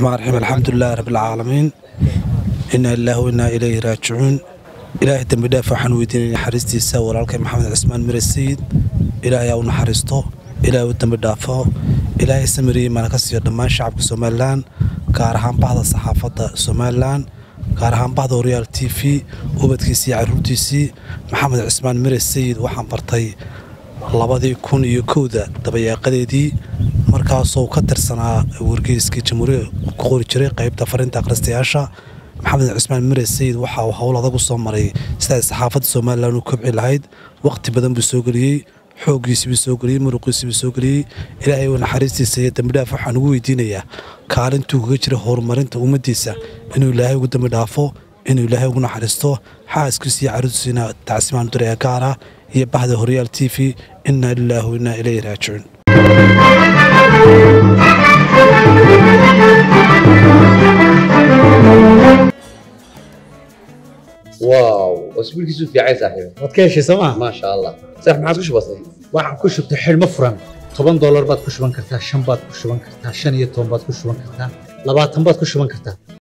raxmaan raxiim alxamdulilahi rabbilcaalamiin inaa ilaahi wa innaa ilayhi raajicuun ilaahay dembi dhaaf waxaan weydiinaya naxariistiisa walaalkay maxamed cismaan mire sayid ilaahay aa u naxariisto ilaahay u dembi dhaafo ilaahay samariyey maana ka siiyo dhammaan shacabka somalilan gaar ahaan bahda saxaafadda somalilan gaar ahaan bahda horyaal t v ubadkiisii iyo caruurtiisii maxamed cismaan mire sayid waxaan bartay labadii kun iyo kowda dabayaaqadeedii markaasoo ka tirsanaa wargeyskii jamhuuriya ku qori jiray qaybta fariinta akhristayaasha maxamed cismaan mire sayid waxa uu howl adag u soo maray siday saxaafadda somalilan u kobci lahayd wakhti badan buu soo geliyey xooggiisiibuu soo geliyey muruqiisiibuu soo geliyey ilaahay uu naxariistiisa iyo dembidhaaf waxaan ugu weydiinayaa kaalintuu kaga jira horumarinta ummaddiisa inuu ilaahay ugu dembi dhaafo inuu ilaahay ugu naxariisto xaaskiisa iyo caruurtiisina tacsimaan duraya gaara iyo bahda horyaal t v innaa lilaahi wa innaa ilayhi raajicuun واو اسبوعك في عين صاحبي waad ka heshay sooma ما شاء الله صح ما عادش بسيط waxaan ku shubtay xidhmo furan toban doolar baad ku shuban kartaa shan baad ku shuban kartaa shan iyo toban baad ku shuban kartaa labaatan baad ku shuban kartaa